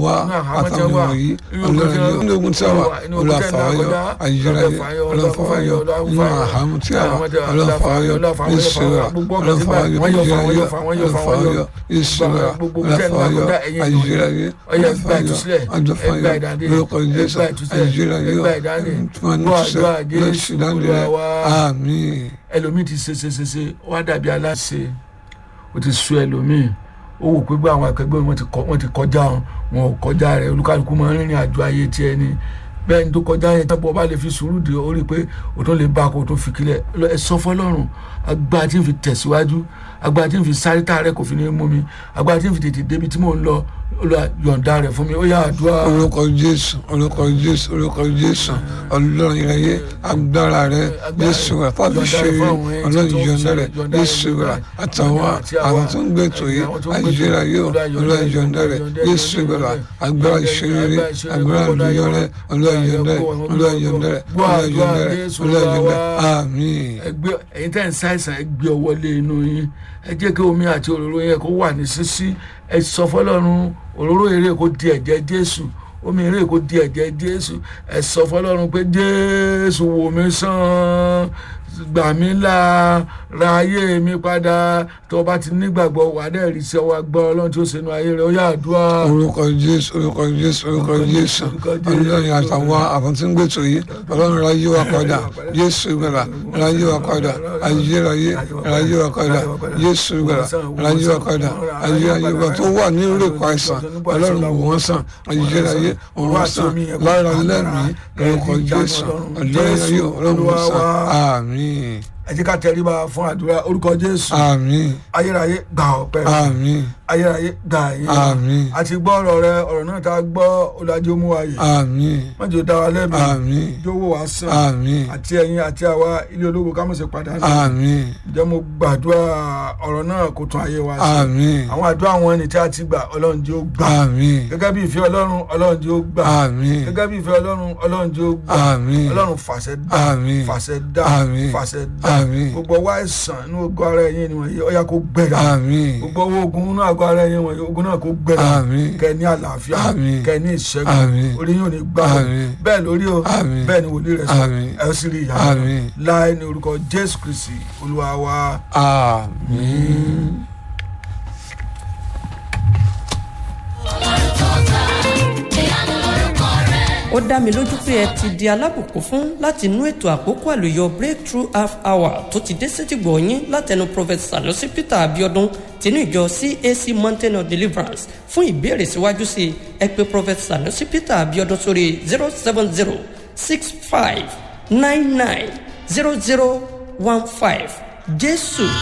wá àtàwọn wọ̀nyí ọlọ́run yóò ní ogun tí a wà olùfàwọ́yọ ayélujára ọlọ́fàwọ́yọ nínú àhámù tí a wà ọlọ́fàwọ́yọ ìṣúra ọlọ́fàwọ́yọ ayélujára ọlọ́fàwọ́yọ ìṣúra ọlọ́fàwọ́yọ ayélujára ọlọ́fàwọ́yọ ọjọ́fàwọ́yọ lórúkọ jésù ayélujára fún ọ̀nà ìṣúdánilẹ̀ àmín. ẹlòmíì ti ṣe ṣe ṣe ṣe wá dàbí aláṣẹ ó ti sú ẹlòmíì ó wò pé gbọ́ àwọn akẹgbẹ́ wọn ti kọ- wọn ti kọjá wọn ò kọjá rẹ̀ olúkálùkù máa ń rìnrìn àjò ayé tiẹ̀ ni bẹ́ẹ̀ ni tó kọjá yẹn tábọ̀ bá lè fi sùúrù dé ó rí i pé o tún lè bá a kó o tún fi kílẹ̀ Lọ- ẹ sọ fọlọ́run agbára tí ń fi tẹ̀síwájú agbára tí ń fi sáré tá rẹ̀ kò fi ní mú mi agbára tí ń fi tètè débi tí mò ń lọ Olúwa yọ̀ǹda rẹ̀ fún mi ó yá àdúrà orúkọ jésù orúkọ jésù orúkọ jésù ọlọ́run ìrẹyẹ agbára rẹ jésù rẹ fàbí ṣe ọlọ́run ìyọ̀nà rẹ jésù rẹ àtàwọn àwọn tó ń gbé tó yẹ àìjẹrà yóò ọlọ́run ìyọ̀nà rẹ jésù rẹ agbára ìṣeré agbára ìyọ̀ rẹ ọlọ́run ìyọ̀nà rẹ ọlọ́run ìyọ̀nà rẹ ọlọ́run ìyọ̀nà rẹ ọlọ́run ìyọ̀nà rẹ àmín. ẹgbẹ́ ẹ̀yin tẹ́ ń ṣàìsàn ẹ gbé ọwọ́ lé inú yín ẹ jẹ́ kí omi àti òróró yẹn kó wà ní sísí ẹ sọ fọlọ́run òróró eré kó di ẹ̀jẹ̀ jésù omi eré kó di ẹ̀jẹ̀ jésù ẹ sọ fọlọ́run pé jésù wò mí sàn gbà mí là ra ayé mi padà tó o bá ti nígbàgbọ́ wà á dẹ̀ rí sí ọwọ́ agbára ọlọ́run tí ó ṣe inú ayé rẹ̀ ó yá àdúrà. orúkọ jésù orúkọ jésù orúkọ jésù ọlọ́run àtàwọn àwọn tí ń gbètò yìí ọlọ́run ra yí wa padà jésù gbàlà ra yí wa padà ayérayé ra yí wa padà jésù gbàlà ra yí wa padà ayérayé wa tó wà ní ìrèkọ àìsàn ọlọ́run wò wọ́n sàn ayérayé wò wọ́n sàn lára lẹ́mìí orúkọ jésù ayérayé ọlọ́run wò wọ́n sàn àmín ẹ jẹ́ ká tẹríba fún àdúrà orúkọ jésù àmín ayérayé gbà ọpẹ́ àmín ayérayé gbà yín àmín àti gbọ́ ọ̀rọ̀ rẹ ọ̀rọ̀ náà tá a gbọ́ ọ̀làjì ó mú wa yìí àmín má jẹ́ ó dá wa lẹ́bi àmín jọ̀wọ́ wá sàn àmín àti ẹ̀yin àti àwa ilé ológo ká mọ̀ sí padà ní àmín ǹjẹ́ mo gbàdúrà ọ̀rọ̀ náà kó tún ayé wa ṣe àmín àwọn àdúrà àwọn ẹni tí a ti gbà ọlọ́run jẹ́ ó gbà àmín gẹ́gẹ́ bí ìfẹ́ ọlọ́run ọlọ́run jẹ́ ó gbà àmín gẹ́gẹ́ bí ìfẹ́ ọlọ́run ọlọ́run jẹ́ ó gbà àmín ọlọ́run fàṣẹ dá Àmín. fàṣẹ dá Àmín. fàṣẹ dá Àmín. gbogbo ọwọ́ àìsàn inú ogun ara ẹ̀yin ni wọ̀nyí ó yá kó gbẹ̀dá àmín gbogbo owó ogun inú àgọ́ ara ẹ̀yin wọ̀nyí ogun náà kó gbẹ̀dá Àmín. kẹ́ ní àlàáfíà Àmín. kẹ́ ní ìṣẹ́gun Àmín. orí yóò ní gbà ó Àmín. bẹ́ẹ̀ lórí o Àmín. bẹ́ẹ̀ ni wòlíì rẹ̀ sọ Àmín. ẹ ó sì rí ìyá Àmín. láì ní orúkọ Jésù Kristi olúwa wa. àmín. ó dá mi lójú pé ẹ ti di alábùkún fún láti inú ètò àkókò àlùyọ breakthrough half hour tó ti dé sétìgbọ̀ yín látẹnu prophet sanusi peter abiodun tinú ìjọ cac mountain of deliverance fún ìbéèrè síwájú sí i ẹ pè prophet sanusi peter abiodun sórí zero seven zero six five nine nine zero zero one five jésù